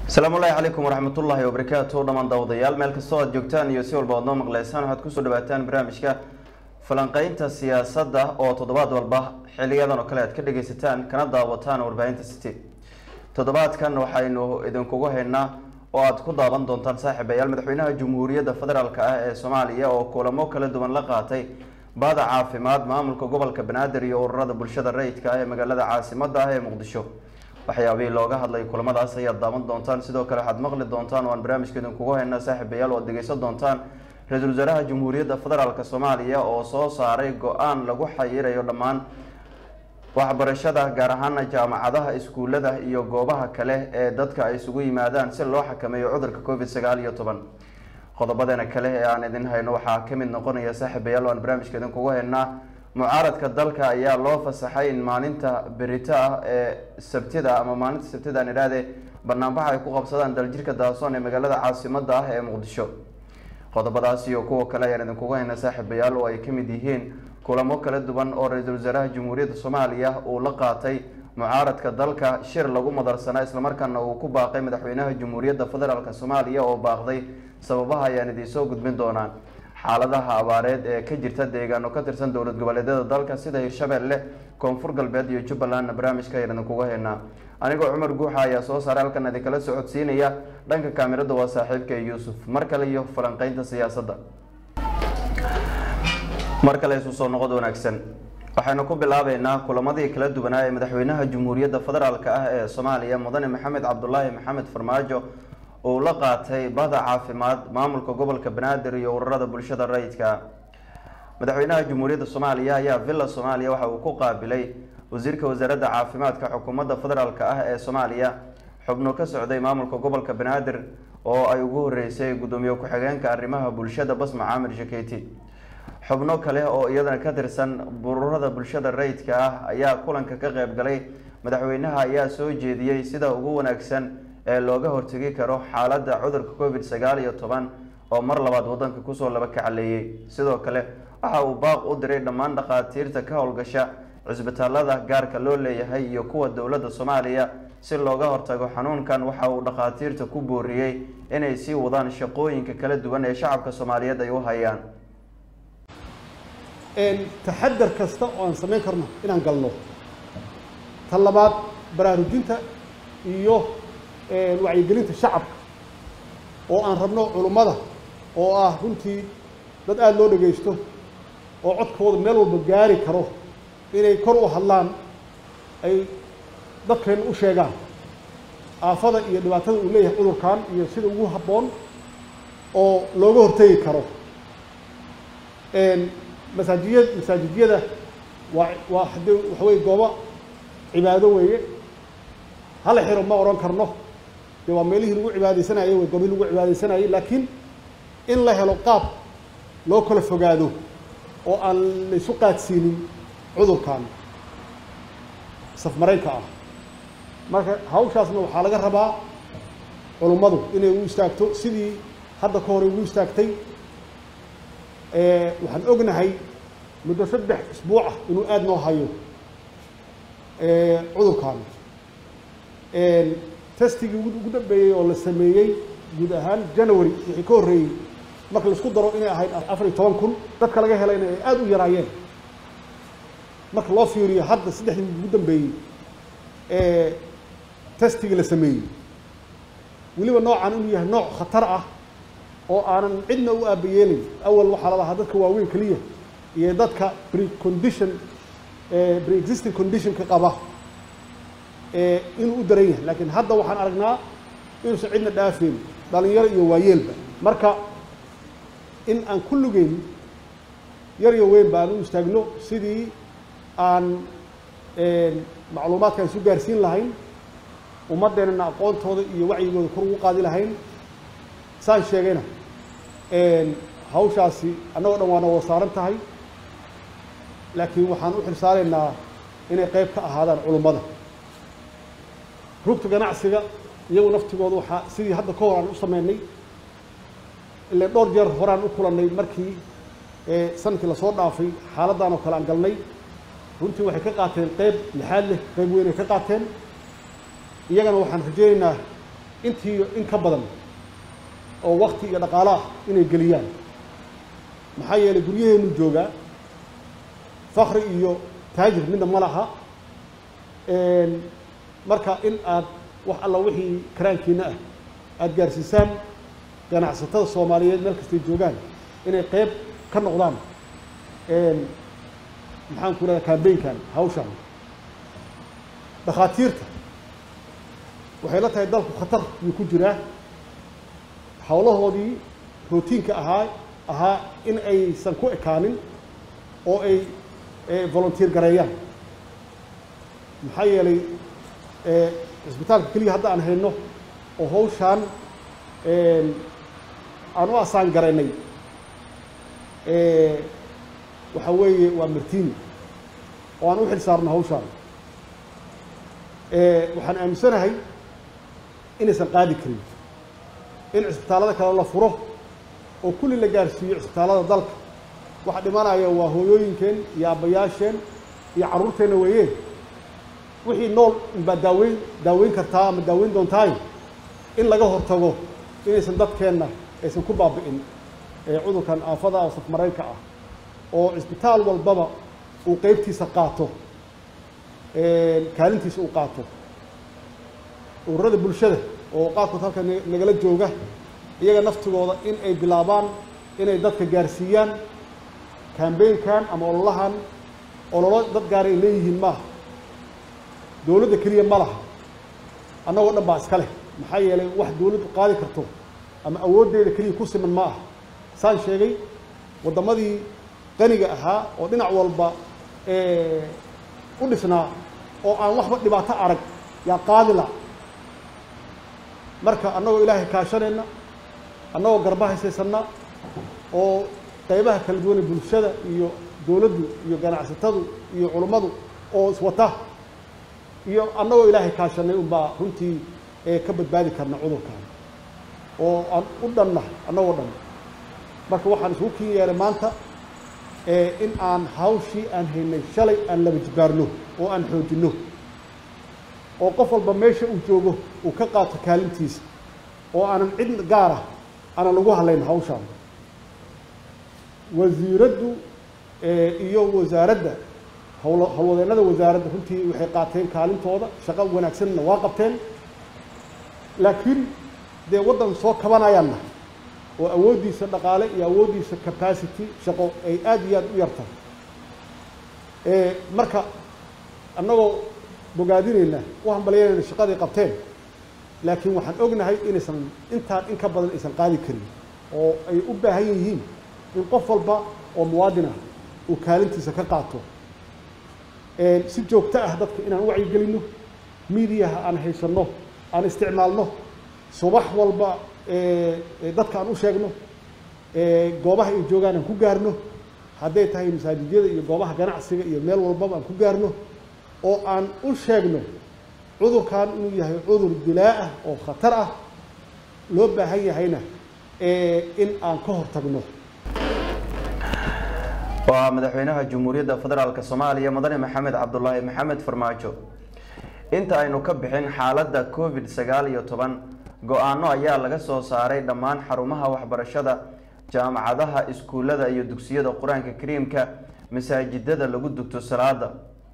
asalaamu llaahi calaykum waraxmatullaahi wabarakaatu dhammaan daawadayaal meel kastoo aad joogtaan iyo si walba oad noo maqleysaan waxaad kusoo dhawaataan barnaamijka falanqeynta siyaasadda oo toddobaad walba xiliyadan oo kale aad ka dhageysataan kana daawataan warbaahinta city toddobaadkan waxaynu idinkugu haynaa oo aad ku daawan doontaan saaxiibayaal madaxweynaha jamhuuriyadda federaalk ah ee soomaaliya oo kulamo kala duwan la qaatay baada caafimaad maamulka gobolka banaadir iyo ururada bulshada rayidka ah ee magaalada caasimada ah ee muqdisho waxyaabihii looga hadlay kulamadaas ayaad daawan doontaan sidoo kale waxaad maqli doontaan oo aan barnaamijka idinkugu haynaa saaxiibayaal oo ad dhegeysan doontaan ra-iisul wasaaraha jamhuuriyadda federaalk soomaaliya oo soo saaray go-aan lagu xayirayo dhammaan waxbarashada gaar ahaana jaamacadaha iskuulada iyo goobaha kale ee dadka ay isugu yimaadaan si loo xakameeyo cudurka covid sagaal iyo toban qodobadeena kale ee aan idin hayno waxaa kamid noqonaya saaxiibayaal oo aan barnaamijka idinkugu haynaa mucaaradka dalka ayaa loo fasaxay in maalinta berito ah ee sabtida ama maalinta sabtida aan idhaahde banaanbaxa ay ku qabsadaan daljirka daasoon ee magaalada caasimada ah ee muqdisho qodobadaas iyo kuwa kale ayaan idinkugu haynaa saaxiibayaal oo ay kamid yihiin kulamo kala duwan oo ra-iisul wasaaraha jamhuuriyadda soomaaliya uu la qaatay mucaaradka dalka shir lagu madarsanaa islamarkaana uu ku baaqay madaxweynaha jamhuuriyadda federaalk soomaaliya oo baaqday sababaha ayaan idinsoo gudbin doonaa xaaladaha abaareed ee ka jirta deegaano ka tirsan dowlad goboleedyada dalka sida hirshabelle koonfur galbeed iyo jubbalandna barnaamijka ayaan idinkugu haynaa anigoo cumar guuxa ayaa soo saaray halkan idinkala socodsiinaya dhanka kaamirada waa saaxiibka yuusuf mar kale iyo falanqeynta siyaasadda mar kale isu soo noqod wanaagsan waxaynu ku bilaabeynaa kulamadii kala duwanaa ee madaxweynaha jamhuuriyadda federaalk ah ee soomaaliya mudane maxamed cabdulaahi maxamed farmaajo uu la qaatay bada caafimaad maamulka gobolka banaadir iyo ururada bulshada rayidka madaxweynaha jamhuuriyadda soomaaliya ayaa villa soomaaliya waxa uu ku qaabilay wasiirka wasaaradda caafimaadka xukuumadda federaalk ah ee soomaaliya xubno ka socday maamulka gobolka banaadir oo ay ugu horeysay gudoomiye ku-xigeenka arrimaha bulshada basma caamir jaketi xubno kale oo iyadana ka tirsan ururada bulshada rayidka ah ayaa kulanka ka qeyb galay madaxweynaha ayaa soo jeediyey sida ugu wanaagsan ee looga hortegi karo xaaladda cudurka covid sagaal iyo toban oo mar labaad wadanka kusoo laba kacaleeyey sidoo kale waxa uu baaq u diray dhammaan dhakhaatiirta ka howlgasha cisbitaalada gaarka loo leeyahay iyo kuwa dowladda soomaaliya si looga hortago xanuunkan waxa uu dhakhaatiirta ku booriyey inay sii wadaan shaqooyinka kala duwan ee shacabka soomaaliyeed ay u hayaan taxadar kasta oo aan samayn karno inaan galno tan labaad baraarujinta iyo wacyigelinta shacabka oo aan rabno culummada oo ah runtii dad aada loo dhagaysto oo codkooda meel walba gaari karo inay kor u hadlaan ay dadkeenna u sheegaan aafada iyo dhibaatada uu leeyahay cudurkan iyo sida ugu habboon oo looga hortegi karo masaajiya masaajidyada waa waa haddii waxa weye goobo cibaado weeye hala xiro ma odhan karno dee waa meelihii lagu cibaadeysanayay wey goobihii lagu cibaadeysanayay laakiin in la helo qaab loo kala fogaado oo aan laysu qaadsiinin cudurkan safmaraynka ah marka hawshaasna waxaa laga rabaa culummadu inay ugu istaagto sidii hadda ka hore ugu istaagtay waxaan ognahay muddo saddex isbuuc ah inuu aada noo hayo cudurkan testigii ugu dambeeyey oo la sameeyey guud ahaan january wixii ka horreeyey marka laisku daro inay ahayd afar iyo toban kun dadka laga helayna ay aada u yaraayeen marka loo fiiriyo hadda saddexdii ugu dambeeyey testigii la sameeyey weliba noocan inuu yahay nooc khatar ah oo aanan cidna u aabayeelin awal waxaa la lahaa dadka waaweyn keliya iyo dadka precondition pre-existing conditionka qaba inuu u daran yahay laakiin hadda waxaan aragnaa inuusan cidna dhaafeyn dhalinyaro iyo waayeelba marka in aan kulligeyn yar iyo weynba aan u istaagno sidii aan macluumaadka aan isu gaarsiin lahayn ummaddeenana aqoontooda iyo wacyigooda kor ugu qaadi lahayn saan sheegayna hawshaasi annagoo dhan waana wada saaran tahay laakiin waxaan u xilsaaraynaa inay qeyb ka ahaadaan culummada rugta ganacsiga iyagu naftigooda waxaa sidii hadda ka hor aan u sameynay ile dhowr jeer horaan u kulannay markii sanadkii lasoo dhaafay xaaladdan oo kale aan galnay runtii waxay ka qaateen qeyb lixaad leh qeyb weyn ay ka qaateen iyagana waxaan rajaynaynaa intii in ka badan oo wakti iyo dhaqaalo ah inay geliyaan maxaa yeelay guryaheenu joogaa fakri iyo taajir midna ma laha marka in aad wax alla wixii karaankiina ah aada gaarsiisaan ganacsatada soomaaliyeed meel kastay joogaan inay qeyb ka noqdaan maxaan ku rahda cambaynkan hawshan dhakhaatiirta waxay la tahay dalku khatar yuu ku jiraa howlahoodii rootiinka ahaa ahaa in aysan ku ekaanin oo ay volunteer gareeyaan maxaa yeelay cisbitaalka keliya hadda aan hayno oo hawshaan aan u asaan garaynay waxa weeye waa martini oo aan u xil saarno hawshaan waxaan aaminsanahay inaysan qaadi karin in cisbitaallada kale la furo oo kulli la gaarsiiyo cisbitaallada dalka waxa dhimanaya waa hooyooyinkeen iyo aabbayaasheen iyo carruurteenna weeye wixii nool unbaa daaweyn daaweyn kartaa ama daaweyn doontaay in laga hortago inaysan dadkeenna aysan ku baabi'in cudurkan aafada oo safmareenka ah oo cisbitaal walbaba uu qeybtiisa qaato kaalintiisa uu qaato ururada bulshada oo qaarkood halka nagala jooga iyaga naftigooda in ay bilaabaan inay dadka gaarsiiyaan cambaynkan ama ololahan ololo dad gaara ay leeyihiin maaha dowladda keliya ma laha annagoo dhan baa iska leh maxaa yeelay wax dowladdu qaadi karto ama awooddeeda keliya ku siman ma aha saan sheegay waddamadii qaniga ahaa oo dhinac walba u dhisnaa oo aan waxba dhibaato arag yaa qaadila marka annagoo ilaahay kaashanayna annagoo garba haysaysanna oo qaybaha kala duwane bulshada iyo dowladdu iyo ganacsatadu iyo culummadu oo iswata iyo annagoo ilaahay kaashanay unbaa runtii ka badbaadi karna cudurkan oo aan u dhanna annagoo dhan marka waxaan isugu kin yeelay maanta in aan hawshii aan haynay shalay aan laba jibaarno oo aan xoojinno oo qof walba meesha uu joogo uu ka qaato kaalintiisa oo aanan cid gaara aanan lagu hadlayn hawshaan wasiiraddu iyo wasaaradda hawl howlwadeennada wasaaradda runtii waxay qaateen kaalintooda shaqo wanaagsanna waa qabteen laakiin dee waddan soo kabanayaanna oo awooddiisa dhaqaale iyo awooddiisa capacity shaqo ay aada iyo aada u yartahay marka annagoo bogaadinayna u hambalyanayna shaqaday qabteen laakiin waxaan ognahay inaysan intaan in ka badan aysan qaadi karin oo ay u baahan yihiin in qof walba oo muwaadin ah uu kaalintiisa ka qaato si joogto ah dadka inaan u wacyigelinno miidiyaha aan haysanno aan isticmaalno subax walba dadka aan u sheegno goobaha ay joogaan aan ku gaarno hadday tahay masaajidyada iyo goobaha ganacsiga iyo meel walbaba aan ku gaarno oo aan u sheegno cudurkan inuu yahay cudur dilaa ah oo khatar ah loo baahan yahayna in aan ka hortagno waa madaxweynaha jamhuuriyadda federaalk soomaaliya mudane maxamed cabdulaahi maxamed farmaajo inta aynu ka bixin xaaladda covid sagaal iyo toban go-aano ayaa laga soo saaray dhammaan xarumaha waxbarashada jaamacadaha iskuullada iyo dugsiyada qur-aanka kariimka masaajidada lagu dugto salaada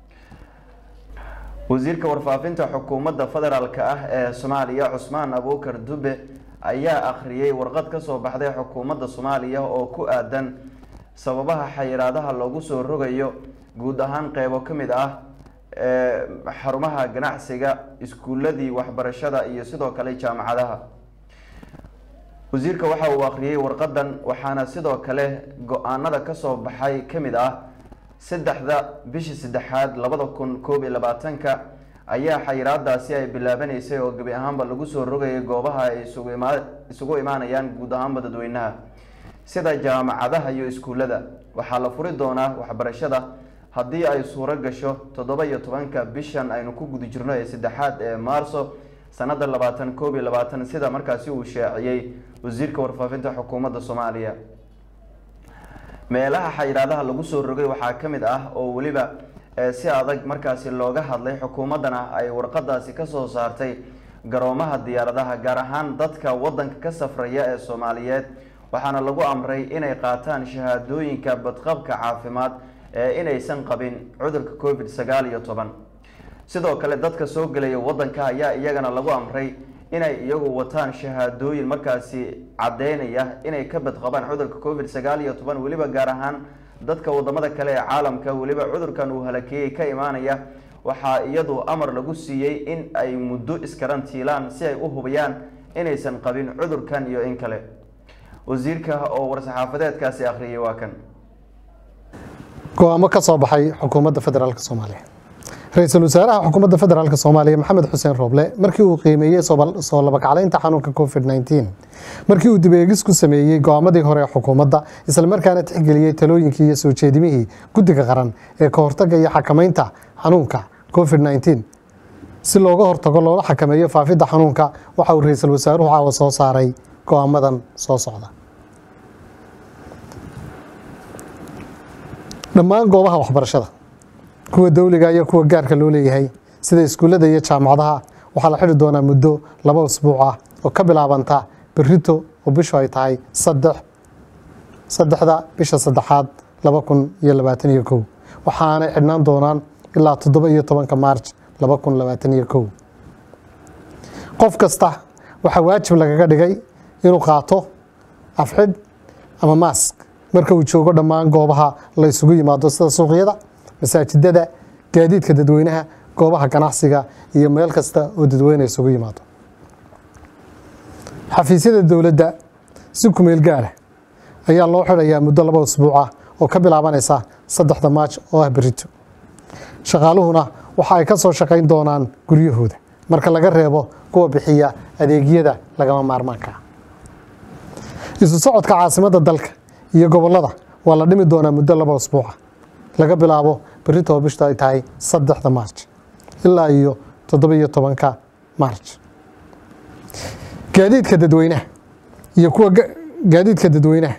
wasiirka warfaafinta xukuumadda federaalk ah ee soomaaliya cusmaan abuukar dube ayaa akhriyey warqad ka soo baxday xukuumadda soomaaliya oo ku aadan sababaha xayiraadaha loogu soo rogayo guud ahaan qeybo ka mid ah xarumaha ganacsiga iskuuladii waxbarashada iyo sidoo kale jaamacadaha wasiirka waxa uu akhriyey warqadan waxaana sidoo kale go-aanada kasoo baxay ka mid ah saddexda bishii saddexaad labada kun koob iyo labaatanka ayaa xayiraadaasi ay bilaabanaysay oo gebi ahaanba lagu soo rogayay goobaha ay isugu imaa isugu imaanayaan guud ahaanba dadweynaha sida jaamacadaha iyo iskuullada waxaa la furi doonaa waxbarashada haddii ay suuro gasho toddoba iyo tobanka bishan aynu ku guda jirno ee saddexaad ee maarso sanada labaatan koob iyo labaatan sida markaasi uu shaaciyey wasiirka warfaafinta xukuumadda soomaaliya meelaha xayiraadaha lagu soo rogay waxaa ka mid ah oo weliba si adag markaasi looga hadlay xukuumaddana ay warqadaasi kasoo saartay garoomaha diyaaradaha gaar ahaan dadka wadanka ka safraya ee soomaaliyeed waxaana lagu amray inay qaataan shahaadooyinka badqabka caafimaad ee inaysan qabin cudurka covid sagaal iyo toban sidoo kale dadka soo gelaya wadanka ayaa iyagana lagu amray inay iyagu wataan shahaadooyin markaasi caddeynaya inay ka badqabaan cudurka covid sagaal iyo toban weliba gaar ahaan dadka wadamada kale ee caalamka weliba cudurkan uu halakeeyey ka imaanaya waxaa iyadu amar lagu siiyey in ay muddo iskarantiilaan si ay u hubiyaan inaysan qabin cudurkan iyo in kale wasiirka oo war-saxaafadeedkaasi akhriyay waa kan go-aamo ka soo baxay xukuumadda federaalk soomaaliya ra-iisul wasaaraha xukuumadda federaalk soomaaliya maxamed xuseen rooble markii uu qiimeeyey soo labakaclaynta xanuunka covid nteen markii uu dibeegis ku sameeyey go-aamadii hore ee xukuumadda islamarkaana tixgeliyey talooyinkii iyo soo jeedimihii guddiga qaran ee ka hortaga iyo xakamaynta xanuunka covid nteen si looga hortago loola xakameeyo faafidda xanuunka waxa uu ra-iisul wasaaruhu caawa soo saaray go-aamadan soo socda dhammaan goobaha waxbarashada kuwa dowliga iyo kuwa gaarka loo leeyahay sida iskuullada iyo jaamacadaha waxaa la xidhi doonaa muddo laba usbuuc ah oo ka bilaabanta berito oo bishu ay tahay saddex saddexda bisha saddexaad laba kun iyo labaatan iyo kow waxaanay xidhnaan doonaan ilaa toddoba iyo tobanka maarj laba kun labaatan iyo kow qof kasta waxaa waajib lagaga dhigay inuu qaato afxidh ama maask marka uu joogo dhammaan goobaha la ysugu yimaado sida suuqyada masaajidada gaadiidka dadweynaha goobaha ganacsiga iyo meel kasta oo dadweyne isugu yimaado xafiisyada dowladda si kumeel gaara ayaa loo xidhayaa muddo laba usbuuc ah oo ka bilaabanaysa saddexda maaj oo ah berito shaqaaluhuna waxa ay ka soo shaqayn doonaan guryahooda marka laga reebo kuwa bixiya adeegyada lagama maarmaanka ah isu socodka caasimadda dalka iyo gobollada waa la dhimi doonaa muddo laba usbuuca laga bilaabo berito oo bishta ay tahay saddexda maarj ilaa iyo toddoba iyo tobanka maarj gaadiidka dadweynaha iyo kuwa gaadiidka dadweynaha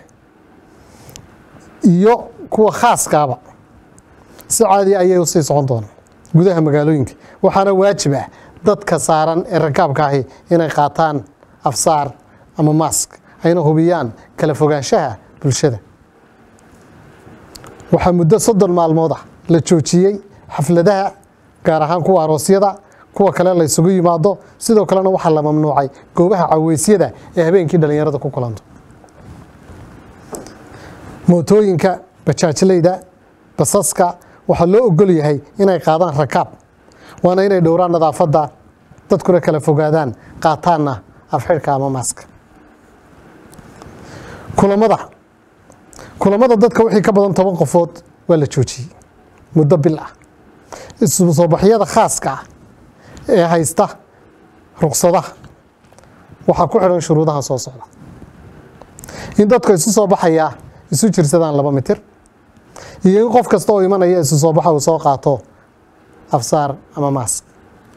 iyo kuwa khaaskaaba si caadi ayay usii socon doonaan gudaha magaalooyinka waxaana waajib ah dadka saaran ee rakaabka ahi inay qaataan afsaar ama maask ayna hubiyaan kala fogaanshaha bulshada waxaa muddo soddon maalmood ah la joojiyey xafladaha gaar ahaan kuwa aroosyada kuwa kale la ysugu yimaado sidoo kalena waxaa la mamnuucay goobaha caweysyada ee habeenkii dhallinyarada ku kulanto mootooyinka bajaajleyda basaska waxaa loo ogol yahay inay qaadaan rakaab waana inay dhowraan nadaafadda dadkuna kala fogaadaan qaataanna afxidhka ama maaska kulamada kulamada dadka wixii ka badan toban qofood waa la joojiyey muddo bil ah isu soobaxyada khaaska ah ee haysta ruqsadaha waxaa ku xidhan shuruudaha soo socda in dadka isu soo baxayaa isu jirsadaan laba mitir iyo in qof kasta oo imanaya isu soo baxa uu soo qaato afsaar ama maask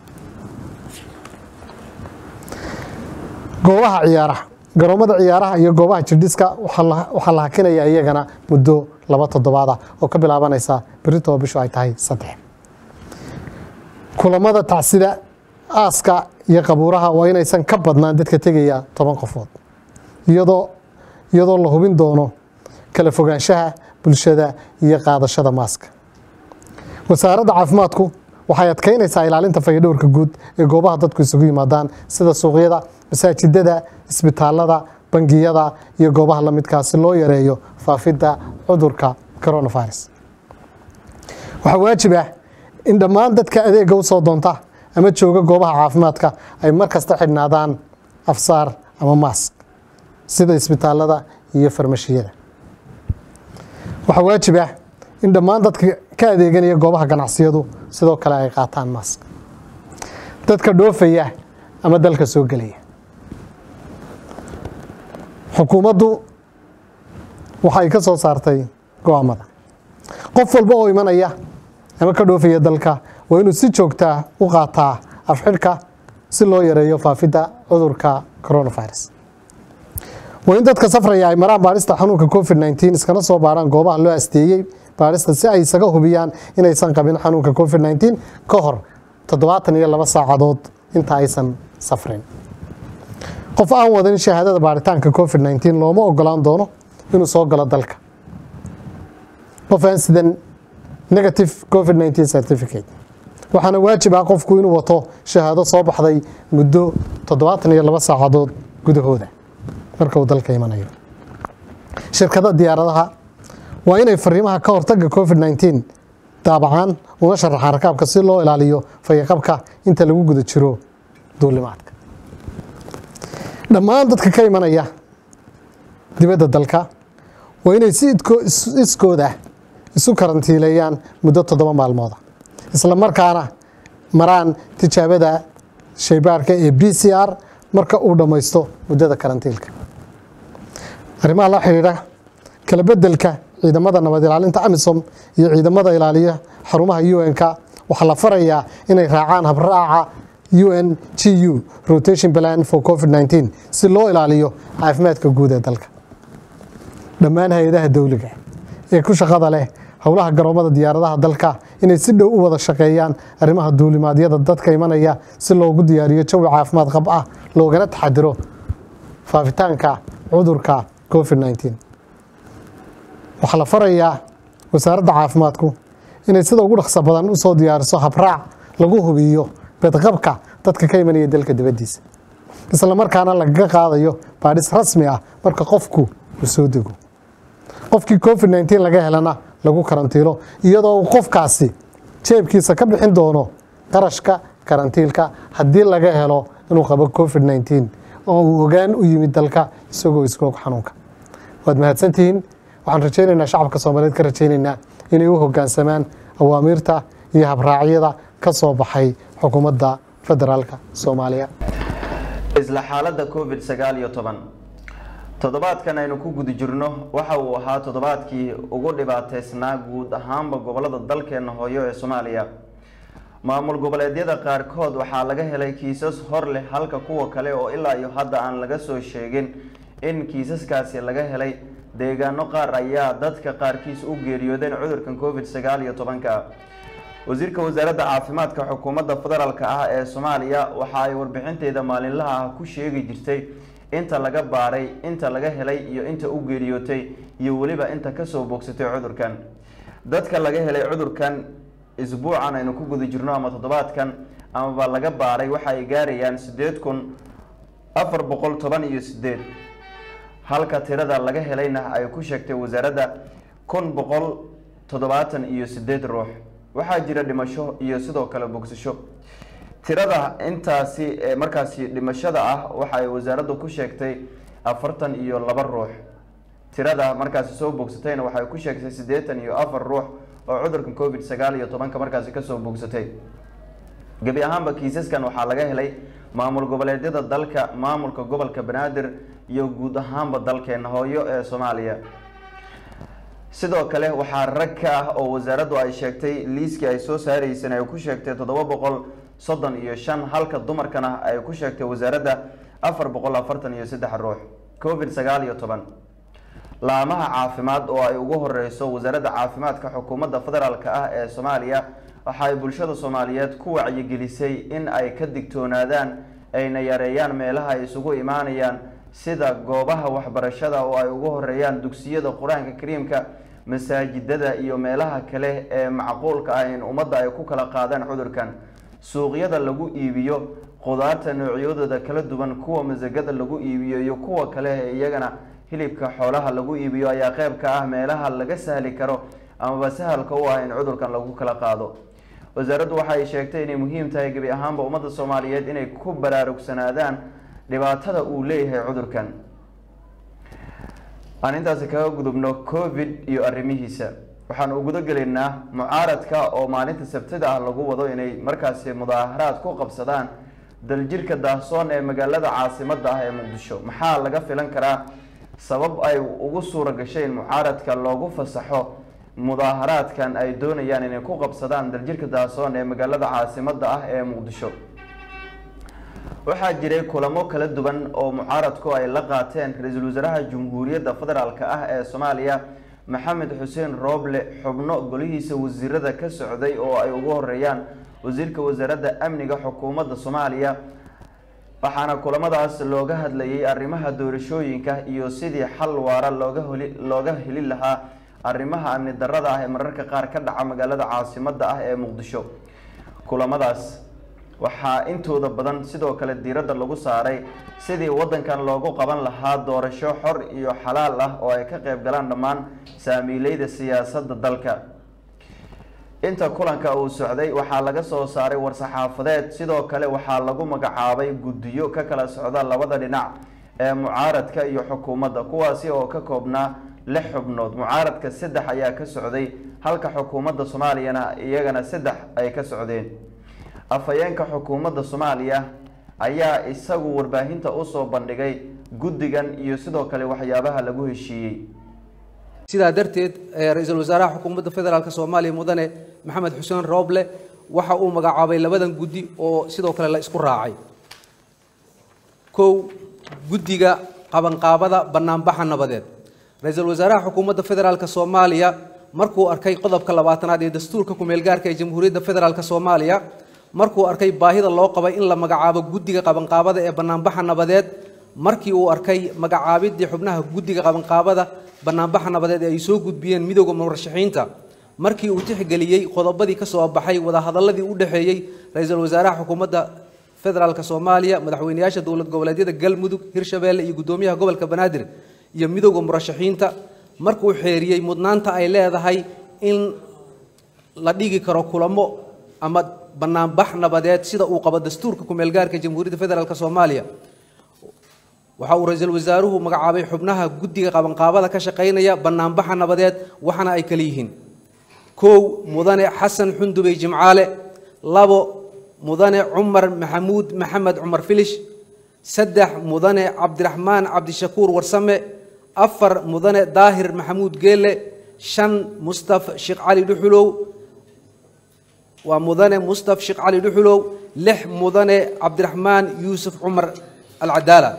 goobaha ciyaaraha garoomada ciyaaraha iyo goobaha jirdhiska waxaa la hakinaya iyagana muddo laba toddobaada oo ka bilaabanaysa berito oo bishu ay tahay saddex kulamada tacsida aaska iyo qabuuraha waa inaysan ka badnaan dadka tegaya toban qofood iyadoo iyadoo la hubin doono kala fogaanshaha bulshada iyo qaadashada maaska wasaaradda caafimaadku waxay adkeynaysaa ilaalinta fayadhowrka guud ee goobaha dadku isugu yimaadaan sida suuqyada masaajidada isbitaalada bangiyada iyo goobaha la midkaa si loo yareeyo faafidda cudurka coronavirus waxaa waajib ah in dhammaan dadka adeega u soo doonta ama jooga goobaha caafimaadka ay mar kasta xidhnaadaan afsaar ama maask sida isbitaalada iyo farmashiyada waxaa waajib ah in dhammaan dadka ka adeeganaya goobaha ganacsiyadu sidoo kale ay qaataan maask dadka dhoofaya ama dalka soo gelaya xukuumaddu waxay ka soo saartay go-aamada qof walba oo imanaya ama ka dhoofaya dalka waa inuu si joogtaa u qaataa afxidhka si loo yareeyo faafidda cudurka coronavirus waa in dadka safraya ay maraan baadhista xanuunka covid nteen iskana soo baarhaan goobaha loo asteeyey baadhista si ay isaga hubiyaan inaysan qabin xanuunka covid nteen ka hor toddobaatan iyo laba saacadood inta aysan safrin qof aan wadan shahaadada baaritaanka covid 19 looma ogolaan doono inuu soo galo dalka qof aan sidan negative covid 19 certificate waxaana waajib ah qofku inuu wato shahaado soo baxday muddo toddobaatan iyo laba saacadood gudahooda marka uu dalka imanayo shirkada diyaaradaha waa inay fariimaha ka hortaga covid 19 daabacaan una sharaxaan rakaabka si loo ilaaliyo fayaqabka inta lagu guda jiro duulimaadka dhammaan dadka ka imanaya dibadda dalka waa inay si idko- is- iskooda isu karantiileeyaan muddo toddoba maalmooda isla markaana maraan tijaabada shaybaarka ee b c r marka uu dhammaysto muddada karantiilka arrimaha la xidhiidha kala bedelka ciidamada nabad ilaalinta amisom iyo ciidamada ilaaliya xarumaha un-k waxaa la farayaa inay raacaan habraaca un g u rotation plan for covid 19 si loo ilaaliyo caafimaadka guud ee dalka dhammaan hay-adaha dowliga ee ku shaqada leh howlaha garoomada diyaaradaha dalka inay si dhow u wada shaqeeyaan arrimaha duulimaadyada dadka imanaya si loogu diyaariyo jawi caafimaad qab ah loogana taxadiro faafitaanka cudurka covid 19 waxaa la farayaa wasaaradda caafimaadku inay sida ugu dhaqso badan usoo diyaariso habraac lagu hubiyo bedqabka dadka ka imanaya dalka dibaddiisa isla markaana lagaga qaadayo baadhis rasmi ah marka qofku uu soo dego qofkii covid 19 laga helana lagu karantiilo iyadoo uu qofkaasi jeebkiisa ka bixin doono qarashka karantiilka haddii laga helo inuu qabo covid 19 oo uu ogaan u yimid dalka isagoo iskoog xanuunka waad mahadsantihiin waxaan rajaynaynaa shacabka soomaaliyeed ka rajaynaynaa inay u hoggaansamaan awaamiirta iyo habraacyada ka soo baxay xukuumadda federaalka soomaaliya isla xaaladda covid sagaal iyo toban toddobaadkan aynu ku guda jirno waxa uu ahaa toddobaadkii ugu dhibaateysnaa guud ahaanba gobolada dalkeena hooyo ee soomaaliya maamul goboleedyada qaarkood waxaa laga helay kiisas hor leh halka kuwa kale oo ilaa iyo hadda aan laga soo sheegin in kiisaskaasi laga helay deegaano qaar ayaa dadka qaarkiis u geeriyoodeen cudurkan covid sagaal iyo tobanka wasiirka wasaaradda caafimaadka xukuumadda federaalk ah ee soomaaliya waxa ay warbixinteeda maalinlaha ah ku sheegi jirtay inta laga baaray inta laga helay iyo inta u geeriyootay iyo weliba inta kasoo bogsatay cudurkan dadka laga helay cudurkan isbuucan aynu ku guda jirno ama toddobaadkan amaba laga baaray waxa ay gaarayaan sideed kun afar boqol toban iyo sideed halka tirada laga helayna ay ku sheegtay wasaaradda kun boqol toddobaatan iyo sideed ruux waxaa jira dhimasho iyo sidoo kale bogsasho tirada intaasi ee markaasi dhimashada ah waxa ay wasaaraddu ku sheegtay afartan iyo laba ruux tirada markaasi soo bogsatayna waxay ku sheegtay siddeetan iyo afar ruux oo cudurkan covid sagaal iyo tobanka markaasi kasoo bogsatay gebi ahaanba kiisaskan waxaa laga helay maamul goboleedyada dalka maamulka gobolka banaadir iyo guud ahaanba dalkeena hooyo ee soomaaliya sidoo kale waxaa rag ka ah oo wasaaraddu ay sheegtay liiskii ay soo saareysan ay ku sheegtay toddoba boqol soddon iyo shan halka dumarkana ay ku sheegtay wasaaradda afar boqol afartan iyo saddex ruux covid sagaal iyo toban laamaha caafimaad oo ay ugu horeyso wasaaradda caafimaadka xukuumadda federaalk ah ee soomaaliya waxa ay bulshada soomaaliyeed ku wacyigelisay in ay ka digtoonaadaan ayna yareeyaan meelaha ay isugu imaanayaan sida goobaha waxbarashada oo ay ugu horeeyaan dugsiyada qur-aanka kariimka masaajidada iyo meelaha kale ee macquulka ah in ummadda ay ku kala qaadaan cudurkan suuqyada lagu iibiyo qudaarta noocyadooda kala duwan kuwa masagada lagu iibiyo iyo kuwa kale ee iyagana hilibka xoolaha lagu iibiyo ayaa qeyb ka ah meelaha laga sahli karo amaba sahalka u ah in cudurkan lagu kala qaado wasaaraddu waxa ay sheegtay inay muhiim tahay gebi ahaanba ummadda soomaaliyeed inay ku baraarugsanaadaan dhibaatada uu leeyahay cudurkan aan intaasi kaga gudubno covid iyo arrimihiisa waxaan u guda gelaynaa mucaaradka oo maalinta sabtida ah lagu wado inay markaasi mudaaharaad ku qabsadaan daljirka daahsoon ee magaalada caasimada ah ee muqdisho maxaa laga filan karaa sabab ay ugu suura gashay in mucaaradka loogu fasaxo mudaaharaadkan ay doonayaan inay ku qabsadaan daljirka daahsoon ee magaalada caasimada ah ee muqdisho waxaa jiray kulamo kala duwan oo mucaaradku ay la qaateen ra-iisul wasaaraha jamhuuriyadda federaalk ah ee soomaaliya maxamed xuseen rooble xubno golihiisa wasiirada ka socday oo ay ugu horeeyaan wasiirka wasaaradda amniga xukuumadda soomaaliya waxaana kulamadaas looga hadlayay arrimaha doorashooyinka iyo sidii xal waara looga holi looga heli lahaa arrimaha amni darada ah ee mararka qaar ka dhaca magaalada caasimadda ah ee muqdisho kulamadaas waxaa intooda badan sidoo kale diiradda lagu saaray sidii waddankan loogu qaban lahaa doorasho xor iyo xalaal ah oo ay ka qayb galaan dhammaan saamiileyda siyaasadda dalka inta kulanka uu socday waxaa laga soo saaray war-saxaafadeed sidoo kale waxaa lagu magacaabay guddiyo ka kala socda labada dhinac ee mucaaradka iyo xukuumadda kuwaasi oo ka koobnaa lix xubnood mucaaradka saddex ayaa ka socday halka xukuumadda soomaaliyana iyagana saddex ay ka socdeen afhayeenka xukuumadda soomaaliya ayaa isagu warbaahinta usoo bandhigay guddigan iyo sidoo kale waxyaabaha lagu heshiiyey sidaa darteed ra-iisul wasaaraha xukuumadda federaalk soomaaliya mudane maxamed xuseen rooble waxa uu magacaabay labadan guddi oo sidoo kale la isku raacay kow guddiga qabanqaabada banaanbaxa nabadeed ra-iisul wasaaraha xukuumadda federaalk soomaaliya markuu arkay qodobka labaatanaad ee dastuurka kumeelgaarka ee jamhuuriyadda federaalk soomaaliya markuu arkay baahida loo qabay in la magacaabo guddiga qabanqaabada ee banaanbaxa nabadeed markii uu arkay magacaabidii xubnaha guddiga qabanqaabada banaanbaxa nabadeed ee ay soo gudbiyeen midooda murashaxiinta markii uu tixgeliyey qodobadii ka soo baxay wadahadaladii u dhexeeyey ra-iisul wasaaraha xukuumadda federaalk soomaaliya madaxweyneyaasha dowlad goboleedyada galmudug hirshabeelle iyo guddoomiyaha gobolka banaadir iyo midooda murashaxiinta markuu xeeriyey mudnaanta ay leedahay in la dhigi karo kulamo ama banaanbax nabadeed sida uu qabo dastuurka kumeelgaarka jamhuuriyadda federaalk soomaaliya waxa uu ra-iisul wasaaruhu magacaabay xubnaha guddiga qabanqaabada ka shaqaynaya banaanbaxa nabadeed waxaana ay kala yihiin kow mudane xasan xundubey jimcaale labo mudane cumar maxamuud maxamed cumar filish saddex mudane cabdiraxmaan cabdishakuur warsame afar mudane daahir maxamuud geele shan mustaf sheekh cali dhuxulow waa mudane mustaf sheekh cali dhuxulow lix mudane cabdiraxmaan yuusuf cumar alcadaala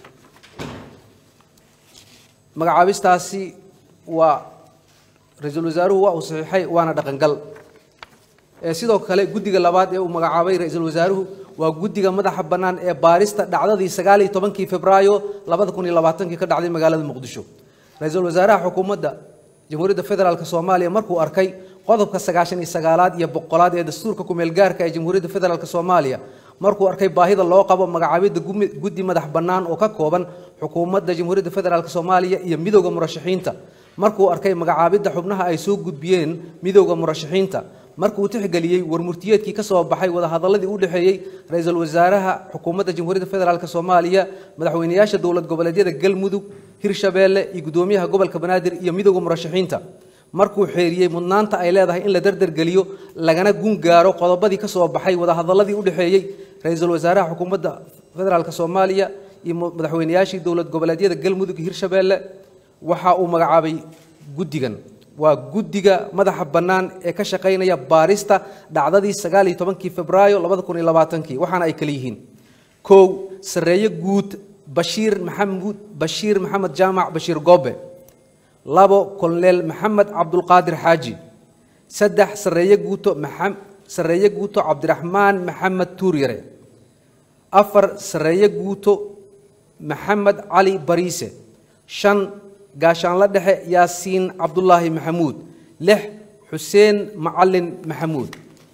magacaabistaasi waa ra-iisul wasaaruhu waa uu saxiixay waana dhaqangal sidoo kale guddiga labaad ee uu magacaabay ra-iisul wasaaruhu waa guddiga madaxa bannaan ee baarista dhacdadii sagaal iyo tobankii febraayo labada kun iyo labaatankii ka dhacday magaalada muqdisho ra-iisul wasaaraha xukuumadda jamhuuriyadda federaalk soomaaliya markuu arkay qodobka sagaashan iyo sagaalaad iyo boqolaad ee dastuurka kumeelgaarka ee jamhuuriyadda federaalk soomaaliya markuu arkay baahida loo qabo magacaabidda guddi madax bannaan oo ka kooban xukuumadda jamhuuriyadda federaalk soomaaliya iyo midooda murashaxiinta markuu arkay magacaabidda xubnaha ay soo gudbiyeen midooda murashaxiinta markuu tixgeliyey warmurtiyeedkii ka soo baxay wadahadaladii u dhexeeyey ra-iisul wasaaraha xukuumadda jamhuuriyadda federaalk soomaaliya madaxweyneyaasha dowlad goboleedyada galmudug hirshabeelle iyo guddoomiyaha gobolka banaadir iyo midooda murashaxiinta markuu xeeriyey mudnaanta ay leedahay in la dardargeliyo lagana gun gaaro qodobadii ka soo baxay wadahadaladii u dhexeeyey ra-iisul wasaaraha xukuumadda federaalk soomaaliya iyo madaxweyneyaashii dowlad goboleedyada galmudug iyo hirshabeelle waxa uu magacaabay guddigan waa guddiga madaxa bannaan ee ka shaqaynaya baarista dhacdadii sagaal iyo tobankii febraayo labada kun iyo labaatankii waxaana ay kala yihiin kow sarreeye guud bashiir maxamuud bashiir maxamed jaamac bashiir goobe labo koloneel maxamed cabdulqaadir xaaji saddex sarreeye guuto maa sarreeye guuto cabdiraxmaan maxamed tuuryare afar sarreeye guuto maxamed cali bariise shan gaashaanla dhexe yaasiin cabdulaahi maxamuud lix xuseen macalin maxamuud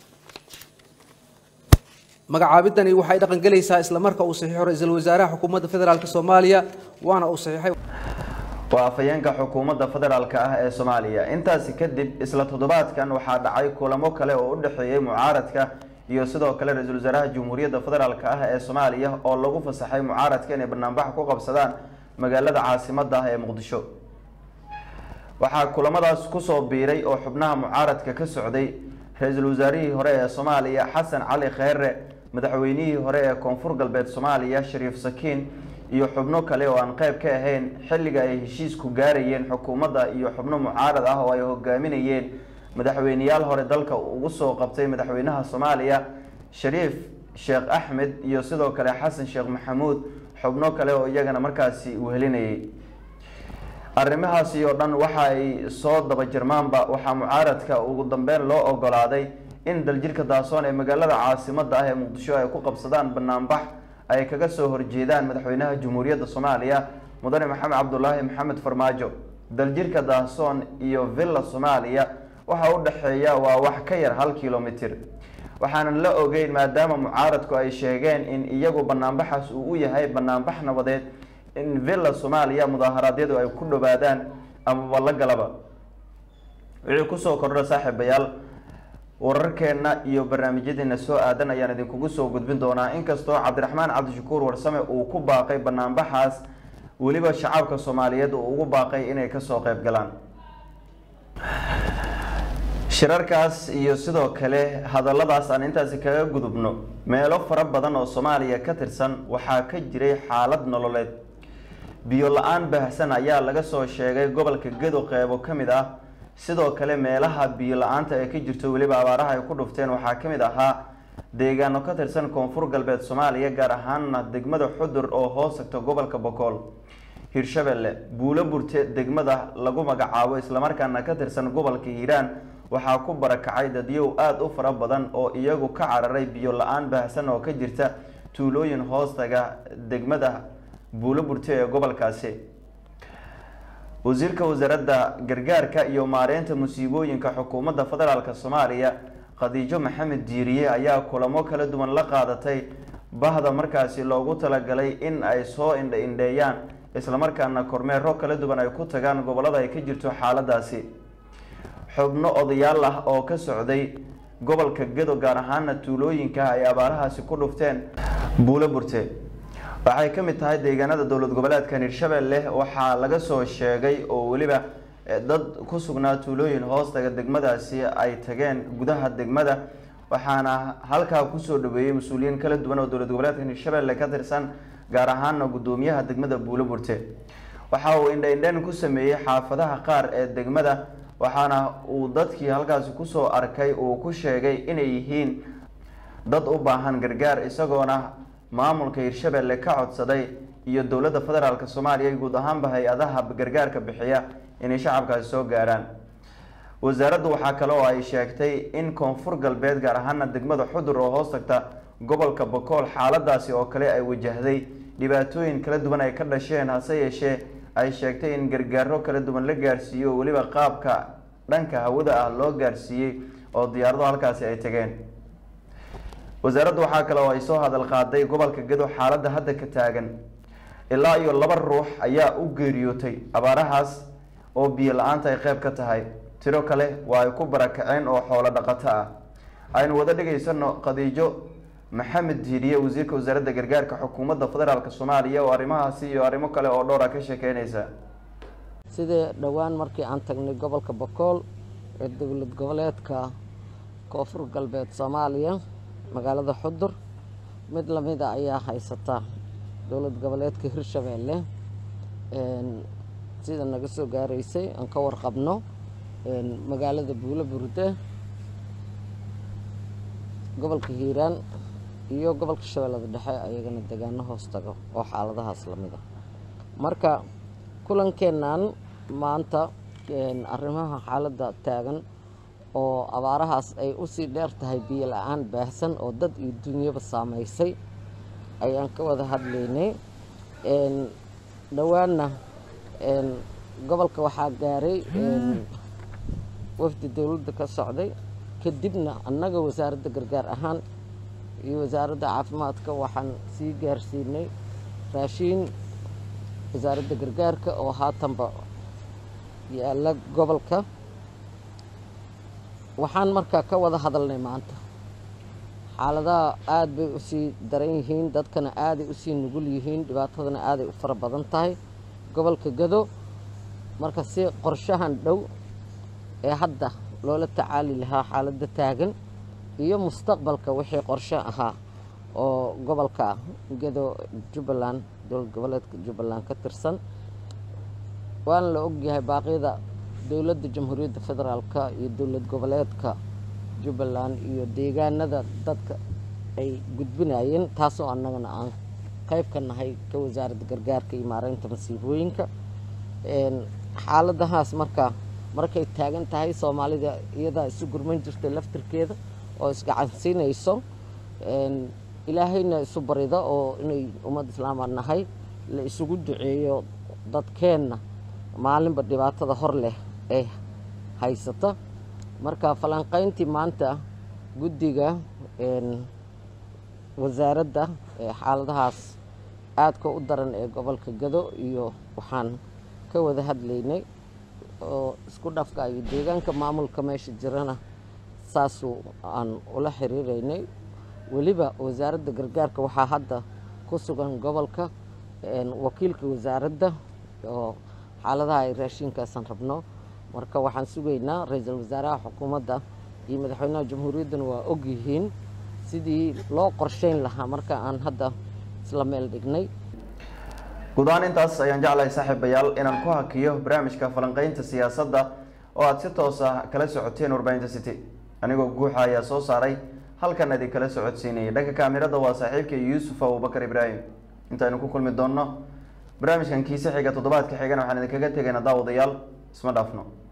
magacaabidani waxay dhaqangelaysaa isla marka uu saxiixo ra-iisul wasaaraha xukuumadda federaalk soomaaliya waana uu saxiixay waa afhayeenka xukuumadda federaalk ah ee soomaaliya intaasi kadib isla toddobaadkan waxaa dhacay kulamo kale oo u dhexeeyey mucaaradka iyo sidoo kale ra-iisul wasaaraha jamhuuriyadda federaalk ah ee soomaaliya oo lagu fasaxay mucaaradka inay banaanbax ku qabsadaan magaalada caasimadda ah ee muqdisho waxaa kulamadaas kusoo biiray oo xubnaha mucaaradka ka socday ra-iisul wasaarihii hore ee soomaaliya xasan cali kheyre madaxweynihii hore ee koonfur galbeed soomaaliya shariif sakiin iyo xubno kale oo aan qeyb ka ahayn xilliga ay heshiisku gaarayeen xukuumadda iyo xubno mucaarad ah oo ay hogaaminayeen madaxweyneyaal hore dalka ugu soo qabtay madaxweynaha soomaaliya shariif sheekh axmed iyo sidoo kale xasan sheekh maxamuud xubno kale oo iyagana markaasi uu helinayay arrimahaasi oo dhan waxa ay soo daba jirmaanba waxaa mucaaradka ugu dambeyn loo ogolaaday in daljirka daasoon ee magaalada caasimadda ah ee muqdisho ay ku qabsadaan banaanbax ay kaga soo horjeedaan madaxweynaha jamhuuriyadda soomaaliya mudane maxamed cabdulaahi maxamed farmaajo daljirka daahsoon iyo villa soomaaliya waxa u dhexeeya waa wax ka yar hal kilomitir waxaanan la ogeyn maadaama mucaaradku ay sheegeen in iyagu banaanbaxaas uu u yahay banaanbax nabadeed in villa soomaaliya mudaaharaadyadu ay ku dhowaadaan amaba la galaba wixii kusoo kordha saaxiibayaal wararkeena iyo barnaamijyadeena soo aadan ayaan idinkugu soo gudbin doonaa inkastoo cabdiraxmaan cabdishakuur warsame uu ku baaqay banaanbaxaas weliba shacabka soomaaliyeed uu ugu baaqay inay kasoo qeyb galaan shirarkaas iyo sidoo kale hadalladaas aan intaasi kaga gudubno meelo fara badan oo soomaaliya ka tirsan waxaa ka jiray xaalad nololeed biyo la-aan baahsan ayaa laga soo sheegay gobolka gedo qeybo ka mid ah sidoo kale meelaha biyo la-aanta ee ka jirto weliba abaaraha ay ku dhufteen waxaa ka mid ahaa deegaano ka tirsan koonfur galbeed soomaaliya gaar ahaana degmada xudur oo hoos tagta gobolka bokool hirshabelle buulo burte degmada lagu magacaabo islamarkaana ka tirsan gobolka hiiraan waxaa ku barakacay dadyow aada u fara badan oo iyagu ka cararay biyo la-aan baahsan oo ka jirta tuulooyin hoostaga degmada buulo burte ee gobolkaasi wasiirka wasaaradda gargaarka iyo maareynta musiibooyinka xukuumadda federaalk soomaaliya khadiijo maxamed diiriye ayaa kulamo kala duwan la qaadatay bahda markaasi loogu talagalay in ay soo indha indheeyaan islamarkaana kormeero kala duwan ay ku tagaan gobolada ay ka jirto xaaladaasi xubno odayaal ah oo ka socday gobolka gedo gaar ahaana tuulooyinka ay abaarahaasi ku dhufteen buulo burte waxay ka mid tahay deegaanada dowlad goboleedkan hirshabelle waxaa laga soo sheegay oo weliba dad ku sugnaa tuulooyin hoostaga degmadaasi ay tageen gudaha degmada waxaana halkaa kusoo dhaweeyey mas-uuliyiin kala duwan oo dowlad goboleedkan hirshabelle ka tirsan gaar ahaana gudoomiyaha degmada buulo burte waxa uu indha-indhan ku sameeyey xaafadaha qaar ee degmada waxaana uu dadkii halkaasi kusoo arkay uu ku sheegay inay yihiin dad u baahan gargaar isagoona maamulka hirshabelle ka codsaday iyo dowladda federaalk soomaaliya guud ahaanba hay-adaha gargaarka bixiya inay shacabkaasi soo gaaraan wasaaraddu waxaa kale oo ay sheegtay in koonfur galbeed gaar ahaana degmada xudur oo hoos tagta gobolka bokool xaaladaasi oo kale ay wajahday dhibaatooyin kala duwan ay ka dhasheen hase yeeshee ay sheegtay in gargaaro kala duwan la gaarsiiyo oo weliba qaabka dhanka hawada ah loo gaarsiiyey oo diyaarado halkaasi ay tageen wasaaraddu waxaa kale oo ay soo hadal qaaday gobolka gedo xaaladda hadda ka taagan ilaa iyo laba ruux ayaa u geeriyootay abaarahaas oo biyo la-aanta ay qeyb ka tahay tiro kale waa ay ku barakaceen oo xoolo dhaqato ah aynu wada dhegaysano khadiijo maxamed diiriye wasiirka wasaaradda gargaarka xukuumadda federaalk soomaaliya oo arrimahaasi iyo arrimo kale oo dhowra ka sheekeynaysa sidii dhowaan markii aan tagnay gobolka bokool ee dowlad goboleedka koonfur galbeed soomaaliya magaalada xudur mid lamida ayaa haysata dowlad goboleedka hirshabeelle sida naga soo gaaraysay aan ka warqabno magaalada buulo burde gobolka hiiraan iyo gobolka shabeellada dhexe ayagana degaano hoos tago oo xaaladahaas lamid a marka kulankeennan maanta arrimaha xaaladda taagan oo abaarahaas ay usii dheer tahay biyo la-aan baahsan oo dad iyo dunyaba saameysay ayaan ka wada hadlaynay dhowaanna gobolka waxaa gaaray wafdi dowladda ka socday kadibna annaga wasaaradda gargaar ahaan iyo wasaaradda caafimaadka waxaan sii gaarsiinay raashiin wasaaradda gargaarka oo haatanba yaalla gobolka waxaan markaa ka wada hadalnay maanta xaaladaha aada bay usii daran yihiin dadkana aaday usii nugul yihiin dhibaatadana aaday u fara badan tahay gobolka gado marka si qorshahan dhow ee hadda loola tacaali lahaa xaaladda taagan iyo mustaqbalka wixii qorshe ahaa oo gobolka gado jubbaland dowlad goboleedka jubbaland ka tirsan waana la ogyahay baaqyada dowladda jamhuuriyadda federaalka iyo dowlad goboleedka jubbaland iyo deegaanada dadka ay gudbinayeen taasoo annagana aan qayb ka nahay ka wasaaradda gargaarka iyo maareynta masiibooyinka xaaladahaas marka markay taagan tahay soomaalida iyadaa isu gurman jirtay laftirkeeda oo isgacansiinayso ilaahayna isu barida oo inay ummad islaama nahay la isugu duceeyo dadkeenna maalinba dhibaatada hor leh ee haysata marka falanqayntii maanta guddiga wasaaradda ee xaaladahaas aadka u daran ee gobolka gado iyo waxaan ka wada hadlaynay oo isku dhafka iyo deegaanka maamulka meesha jirana saasuu aan ula xiriiraynay weliba wasaaradda gargaarka waxaa hadda ku sugan gobolka wakiilka wasaaradda oo xaaladaha ay raashinkaasan rabno marka waxaan sugaynaa ra-iisul wasaaraha xukuumadda iyo madaxweynaha jamhuuriyadduna waa ogyihiin sidii loo qorsheyn lahaa marka aan hadda isla meel dhignay guud ahaan intaas ayaan jeclahay saaxiibayaal inaan ku hakiyo barnaamijka falanqeynta siyaasadda oo aada si toos ah kala socoteen warbaahinta city anigoo guuxa ayaa soo saaray halkan idin kala socodsiinayay dhanka kaamirada waa saaxiibka yuusuf abubakar ibraahim intaynu ku kulmi doonno barnaamijkan kiise xiga toddobaadka xigana waxaan idinkaga tegaynaa daawadayaal isma dhaafno